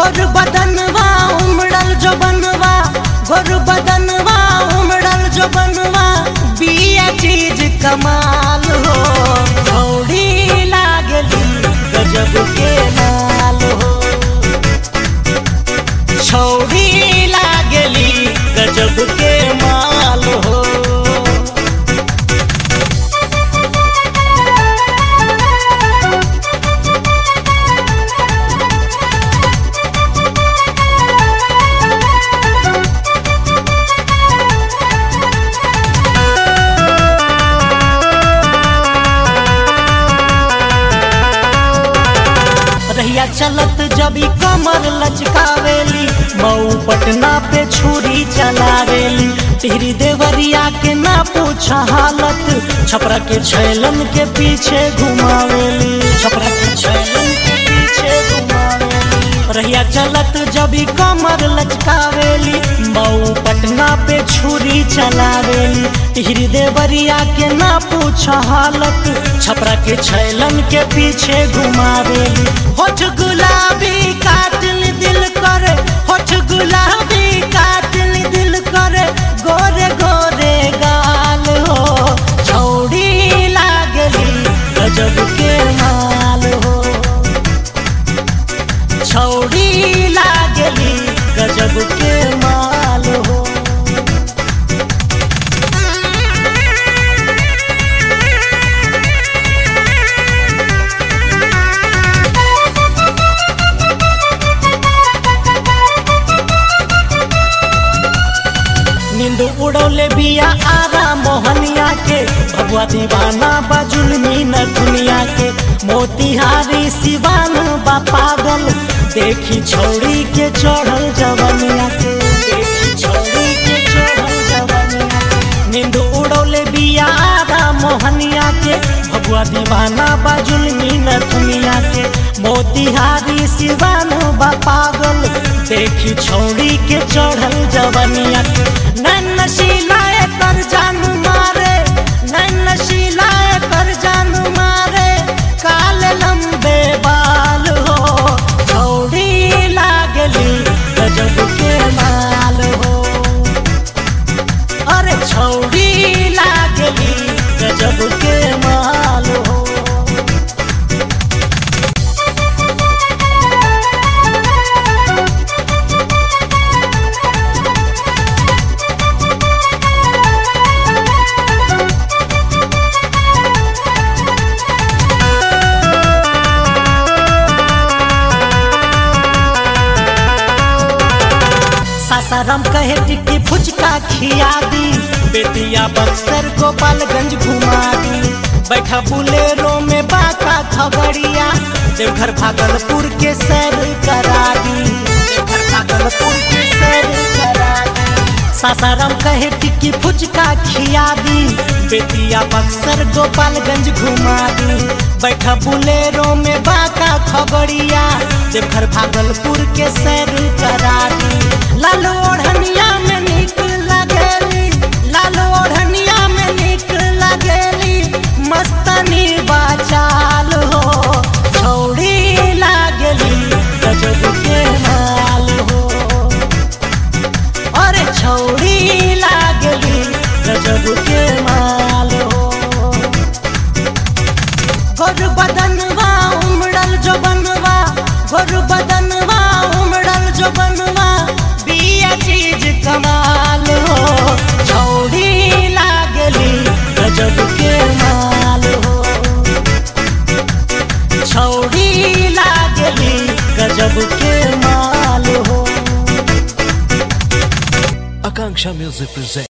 गोर बदनवा उमड़ल जो बनवा गोर बदनवा उमड़ल जो बनवा बिया चीज कमाल हो छौड़ी लागली गजब के माल हो छौड़ी लागली गजब के माल हो रहिया चलत जबी कमर लचकावेली मऊ पटना पे छुरी चलावेली टिहरी देवरिया के ना पूछ हालत छपरा के छैलन के पीछे घुमावेली छपरा के छैलन के पीछे घुमावेली रहिया चलत जबी कमर लचकावेली मऊ पटना पे छुरी चलावेली टिहरी देवरिया के ना पूछ हालत छपरा के छैलन के पीछे घुमावेली होठ गुलाबी कातिल दिल करे होठ गुलाबी कातिल दिल करे गोरे गोरे गाल हो छौड़ी लागली गजब के माल हो छौड़ी लागली गजब के माल हो नींद उड़ौले बिया आरा मोहनिया के भगवा दीवाना बजुलमी न दुनिया के मोतिहारी सिवान बा पागल देखी छौड़ी के चढ़ल जवनिया के देखी छौड़ी के चढ़ल जवनिया के नींद उड़ौले बिया आरा मोहनिया के भगवा दीवाना बजुलमी न दुनिया के मोतिहारी सिवान बा पागल देखी छौड़ी के चढ़ल जवनिया के नैन नशीलाए कर जान मारे नैन नशीलाए कर जान मारे काले लंबे बाल हो छौड़ी लागली गजब के माल हो अरे छौड़ी लागली गजब के माल हो सासाराम कहे टिक्की फुचका खिया दी बेतिया बक्सर गोपालगंज घुमा दी बैठा बुलेरो में बाका खगड़िया देवघर भागलपुर के सैर करा दी देवघर भागलपुर के सैर करा दी सासाराम कहे टिक्की फुचका खिया दी बेतिया बक्सर गोपालगंज घुमा दी बैठा बुलेरो में बाका खगड़िया देवघर भागलपुर के सैर करा दी लाल ओढ़निया में निक लगेली लाल ओढ़निया में निक लगेली मस्तनी बाचाल हो छौड़ी लागली गजब के माल हो अरे छौड़ी लागली गजब के माल हो गोर बदनवा उमड़ल जो बनवा गोर बदनवा उमड़ल जो बनवा बिया चीज कमाल हो छौड़ी लागली गजब के माल हो छौड़ी लागली गजब के माल हो Akanksha Music presents.